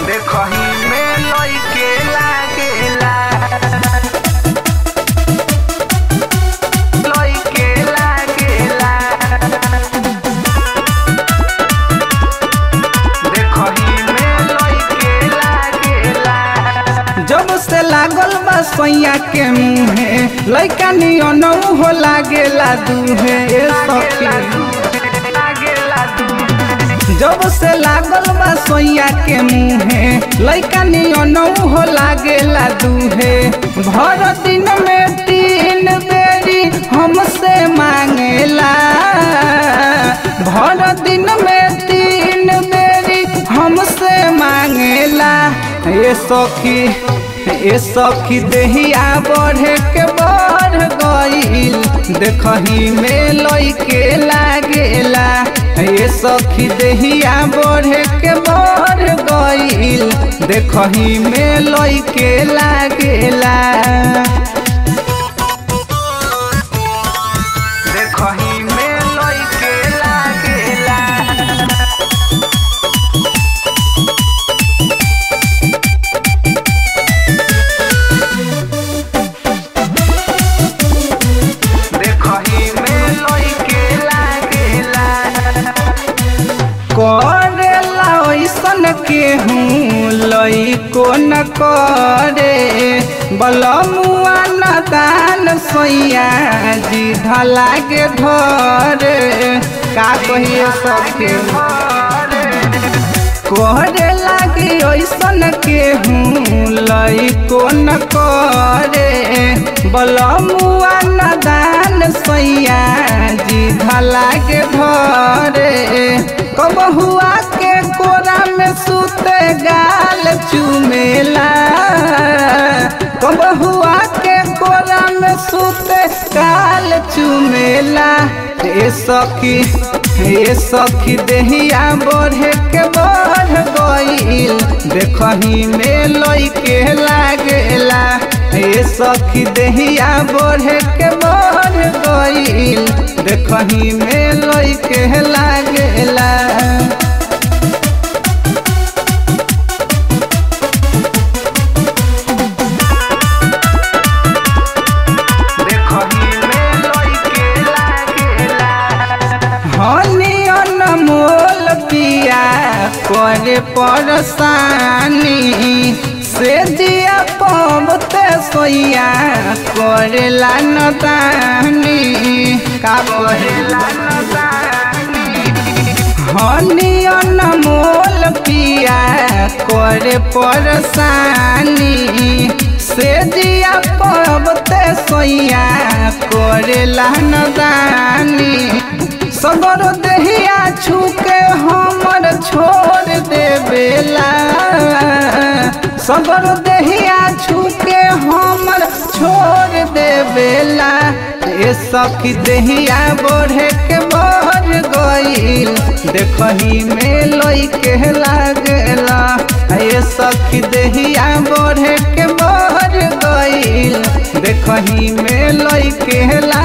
देखही में लइके लागेला लइके लागेला देखही में लइके लागेला जब से लागल बा सैया के मुहे लइका नियन हो लागेला दुहे ए सखी लागेला तू जब से लागल बा सोइया के मुहे लइका नियन हो लागेला दुहे भर दिन में तीन बेरी हमसे मांगेला भर दिन में तीन बेरी हमसे मांगेला ए सखी ए सखी देहिया बढ़े के बढ़ गईल देखही में लइके लागेला ए सखी देहिया बढ़े के बढ़ गईल देखही में लइके लागेला देखही में लइके लागेला देखही में लइके लागेला करेला ऐसन के हूँ लइको न करे बलमुआ न दान सोइया जी धलागे धरे का कहिए सबके करे लागे ऐसन के हूँ लइको न करे बलमुआ न दान सैया जी धलागे धरे कब हुआ के कोरा में सुते गाल चुमेला कब हुआ के कोरा में सुते गाल चुमेला ए सखी ए सखी देहिया बढ़े के बढ़ गईल देखही में लइके लागेला ए सखी देहिया बढ़े के बढ़ गईल देखही में लइके लागेला देखही में लइके लागेला हनी अनमोल पिया करे परसानी से दिया पबते सोइया करेला नदानी का करेला हनी अनमोल पिया करे परसानी से दिया पबते सोइया करेला नदानी सगर देहिया छूके हमर छोड़ देवेला सगर देहिया छूके हमर छोड़ देवेला ए सखी देहिया बढ़े के बढ़ गईल देखही में लइके लागेला ए सखी देहिया बढ़े के बढ़ गईल देखही में लइके